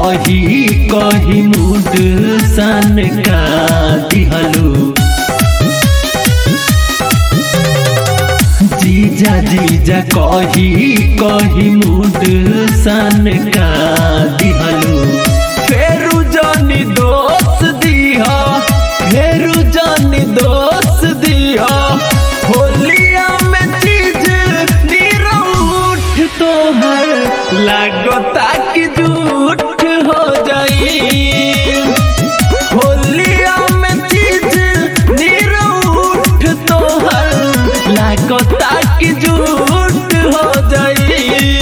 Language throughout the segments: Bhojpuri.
कही कही मूड सन का दिहलू जीजा जीजा कही कही मूड सन का दिहलू फेरू जानी दोस्त दिया फेरू जानी दोस्त दिया होलिया में चीज निरूठ तो है लागता कि झूठ हो जाई होलिया में चीज निरूठ तो है लागता कि झूठ हो जाई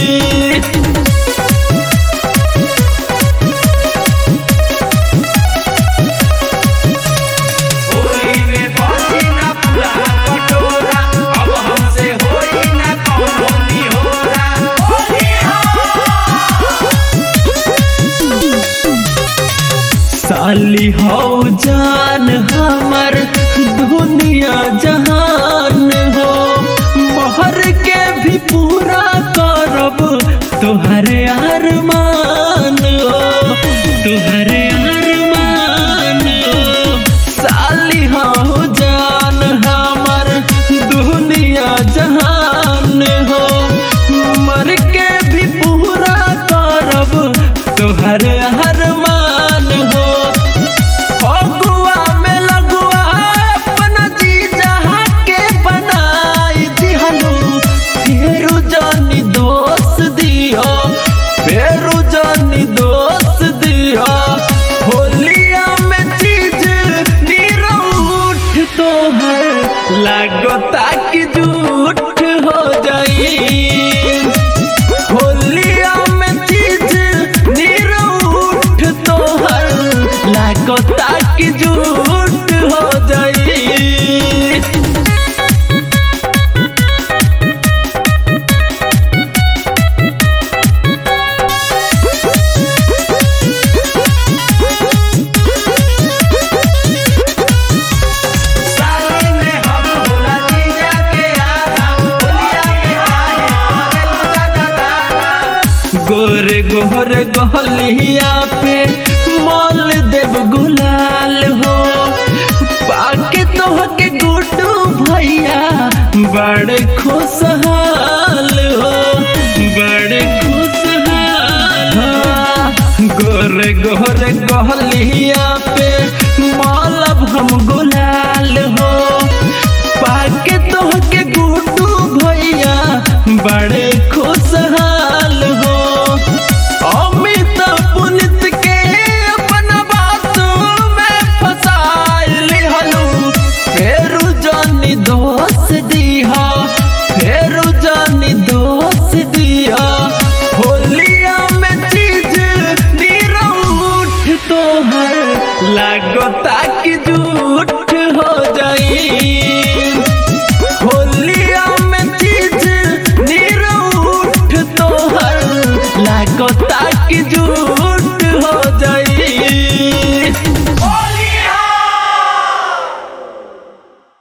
होली में बाजी ना पूरा कटोरा अब हमसे होई ना कौनो निहोरा होली साली हो जान हमर दुनिया जहान हो मोहर के भी पूरा करब तुहरे अरमान हो तुहरे अरमान हो साली हो जान हमर दुनिया जहान हो मर के भी पूरा करब तुहर अरमान हो फगुआ में लगुआ अपना जीजा के बनाई दिहलू फेरू जानी दोस्त दियो फेरू जानी दोस्त दियो होलिया में चीज निरूठ तो है लागता कि झूठ हो जाई होलिया में चीज निरूठ तो हर लागता कि झूठ हो जाई साली में हम भोला जीजा के आधा होलिया के आए हमारे लुटा दादा गोरे गोरे गहलिया पे मोल देव गुलाल हो पाके तोहके गुड्डू भैया बड़े खुशहाल हो बड़े खुशहाल हो। गोरे गोरे गहलिया पे